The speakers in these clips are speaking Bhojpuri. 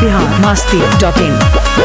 बिहार मस्ती डॉट इन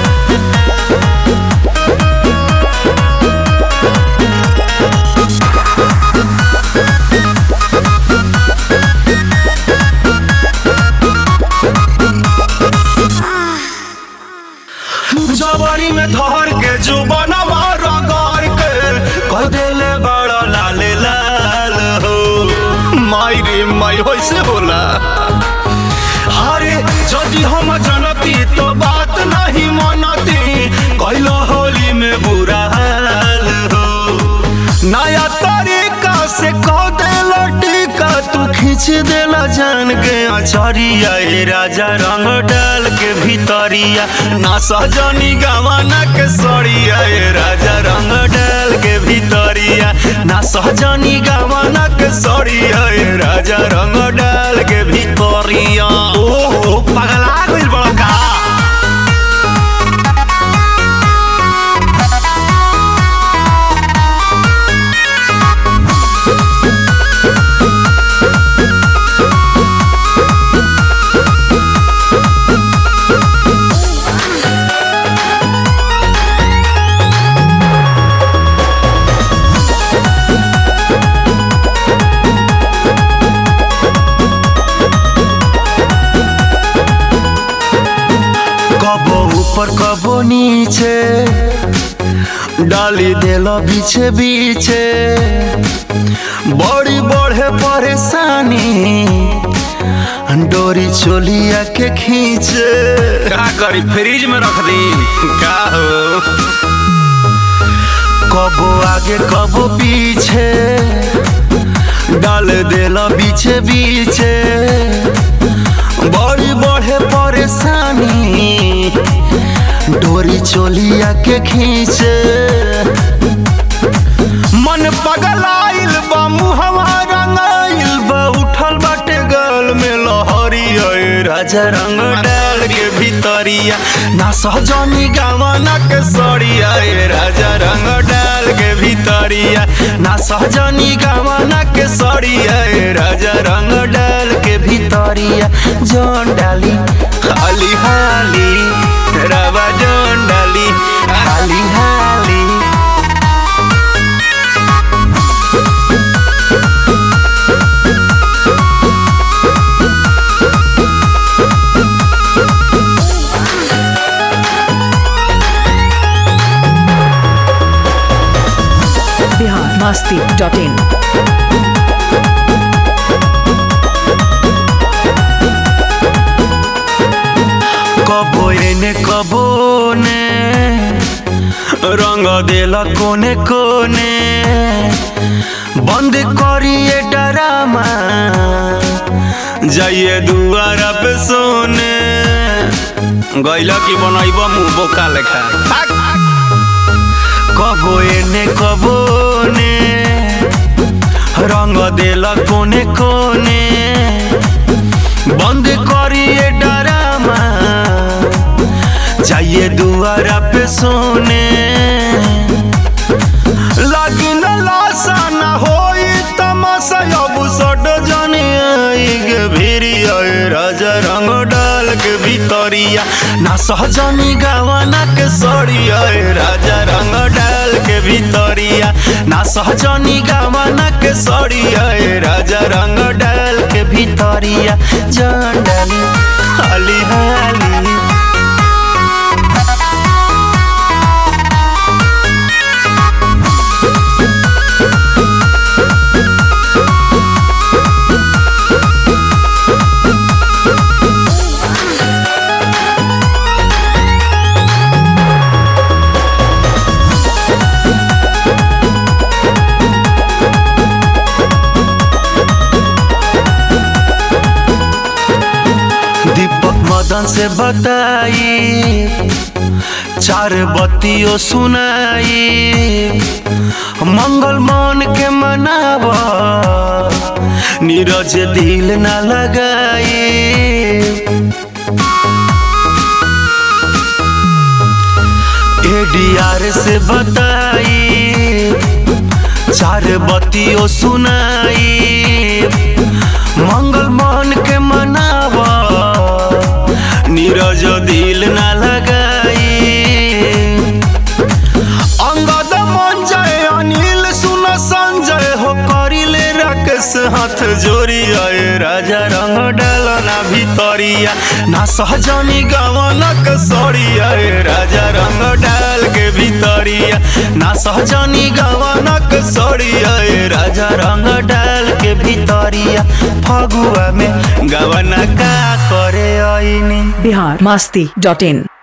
जवानी में धर के जो बनवा रगड़ के कह देले बड़ा लाले लाल हो माई रे माई वैसे होला अरे यदि हम जनती तो बात नहीं मनती कैलो होली में बुरा हाल हो नया तरीका से कह देला टीका तू खींच देला जान के अचरिया ए राजा रंग डाल के भीतरिया ना सहजनी गवाना के सड़िया ए राजा रंग डाल के भीतरिया ना सहजनी गवाना के सड़िया ए राजा रंग डाल के भीतरिया ओहो पगला गइल बड़ा का कबो ऊपर कबो नीचे डाली देला बीचे बीचे बड़ी बढ़े परेशानी डोरी चोलिया के खींचे का करी फ्रिज में रख दी का हो कबो आगे कबो पीछे डाल देला बीचे बीचे बड़ी बढ़े परेशानी डोरी चोलिया के खींचे मन पगलाइल बा मुहवा रंगाइल बा उठल बाटे गल में लहरी अए राजा रंग डाल के भीतरिया ना सहजनी गावाना के सड़िया ए राजा रंग डाल के भीतरिया ना सहजनी गावाना के सड़िया ए राजा रंग डाल के भीतरिया जौन डाली हाली हाली रवा जौन डाली हाली हाली बिहार मस्ती डॉट इन कबो एने कबो ने रंग देला कोने कोने बंद करिए डरामा जाइए दुआरा पे सोने गैला की बनैब मुंह बोका लेखा कबो एने कबो ने रंग देला कोने कोने बंद करिए डरामा जाइए दुआरा पे सोने लगी न लाशा न होई तमाशा अब सट जाने आई के भिरी आए राजा रंग डाल के भीतरिया ना सहजनी गावाना के सड़िया ए राजा रंग डाल के भीतरिया ना सहजनी गावाना के सड़िया ए राजा रंग डाल के भीतरिया जान डाली हाली हाली दीपक मदन से बताई चार बत्तियों सुनाई मंगल मान के मनावा नीरज दिल न लगाई एडीआर से बताई चार बत्तियों सुनाई मंगल मान के मनावा नीरज हाथ जोड़ी आए राजा रंग डालना भितरिया ना सहजनी गवनक सड़ी आए राजा रंग डाल के भितरिया ना सहजनी गवनक सड़ी आए राजा रंग डाल के भितरिया फगुआ में गवना का करे आईनी बिहार मस्ती डॉट इन